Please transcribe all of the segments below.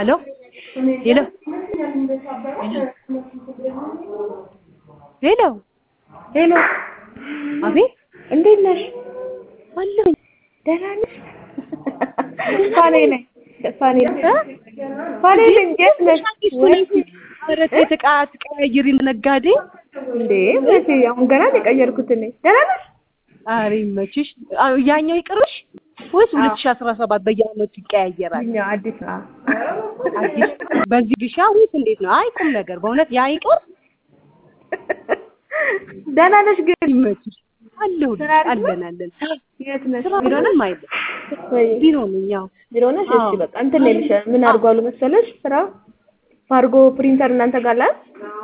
አሎ ሄሎ ሄሎ ሄሎ አቤት እንዴት ነሽ? አለሁኝ ደህና ነሽ? ፋኔ ነኝ ፋኔ ነኝ ፋኔ ነኝ። የት ነሽ? ኧረ ተይ ዕቃ አትቀያይሪ ነጋዴ እንዴ መቼ? አሁን ገና ነው የቀየርኩት እኔ። ደህና ነሽ? ኧረ ይመችሽ አዎ፣ ያኛው ይቅርሽ ወይስ ሁለት ሺህ አስራ ሰባት በየዓመቱ ይቀያየራል? እኛ አዲስ ነው። አዲስ በዚህ ግሻ ወይስ እንዴት ነው? አይ ቁም ነገር በእውነት ያ ይቅር ደህና ነሽ ግን? ይመችሽ አለሁ ስራ አሪፍ ነው? አለን አለን የት ነሽ? ስራ ቢሮ ነሽ? ምንም አይልም ወይ ቢሮ ነኝ ያው ቢሮ ነሽ? እሺ አዎ። በቃ እንትን ነው ልሽ ምን አድርጓሉ መሰለሽ ስራ ፋርጎ ፕሪንተር እናንተ ጋር አለ?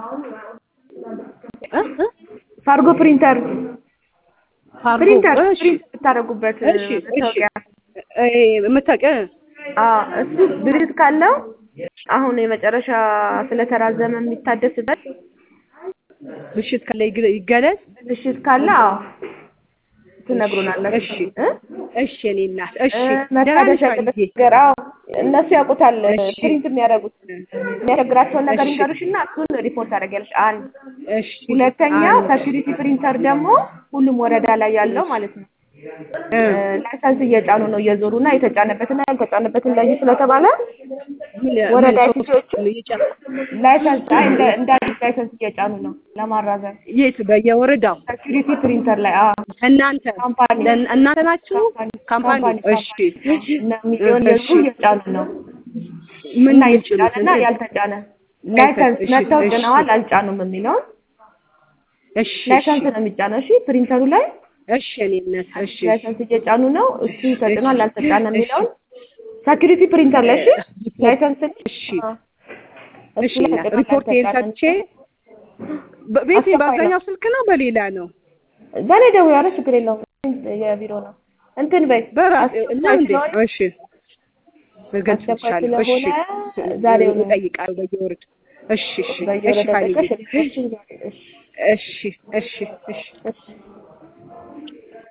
እ እ ፋርጎ ፕሪንተር ፋርጎ ፕሪንተር እሺ ፕሪንት የምታደርጉበት እሺ እሺ መታወቂያ እ የምታውቂው አዎ እሱ ድርጅት ካለው አሁን የመጨረሻ ስለተራዘመ የሚታደስበት ምሽት ካለ ይግ- ይገለጽ ምሽት ካለ አዎ ትነግሩናላችሁ። እሺ እ? እሺ እኔ እናት እሺ እ፣ ደህና ነሽ መታደስ ያለበት አንዬ? ነገር አዎ እነሱ ያውቁታል እሺ ፕሪንት የሚያደርጉት የሚያስቸግራቸውን ነገር እሺ ይንገሩሽና እሱን ሪፖርት ታደርጊያለሽ። አንድ እሺ ሁለተኛው አንድ ሴኪሪቲ ፕሪንተር ደግሞ ሁሉም ወረዳ ላይ ያለው ማለት ነው እ ላይሰንስ እየጫኑ ነው እየዞሩ እና የተጫነበትና ያልተጫነበትን ለዩ ስለተባለ ምን ወረዳ ምን ኦፊሶቹ ሶፍት እየጫ- ላይሰንስ አይ እንደ እንደ አዲስ ላይሰንስ እየጫኑ ነው ለማራዘም የት በየወረዳው ሴኪሪቲ ፕሪንተር ላይ አዎ እናንተ ካምፓኒ ለን- እናንተ ናችሁ ካምፓኒ ካምፓኒ ካምፓኒ እሺ እና ሚሊዮን እሺ የዙ እየጫኑ ነው ምን እና የሚጭኑት የተጫነና እንትን ያልተጫነ ላይሰንስ እሺ መጥተው እሺ ጭነዋል አልጫኑም የሚለውን እሺ እሺ ላይሰንስ ነው የሚጫነው። እሺ ፕሪንተሩ ላይ እሺ እኔ እናት እሺ ላይሰንስ እየጫኑ ነው እሱ ተጭኗል አልተጫነ እሺ የሚለውን ሴኪሪቲ ፕሪንተር ላይ እሺ ላይሰንስ እሺ አዎ፣ እሱ እሺ ላይ እናት ተጭኗል ሪፖርቴን አልተጫነም ሰጥቼ በቤቴ አስቸኳይ ነው። በአብዛኛው ስልክ ነው በሌላ ነው በእኔ ደውዪ፣ ኧረ ችግር የለውም የቢሮ ነው እንትን በይ በራሴ እና አስቸኳይ እንዴ ስለሆነ እሺ እገልጽልሻለሁ እሺ ስለሆነ ዛሬው ነው እጠይቃለሁ በየወረድ እሺ እሺ እሺ በየወረዳ ፋኒዬ ጠቀሽ ሪፖርት እሺ እሺ እሺ እሺ እሺ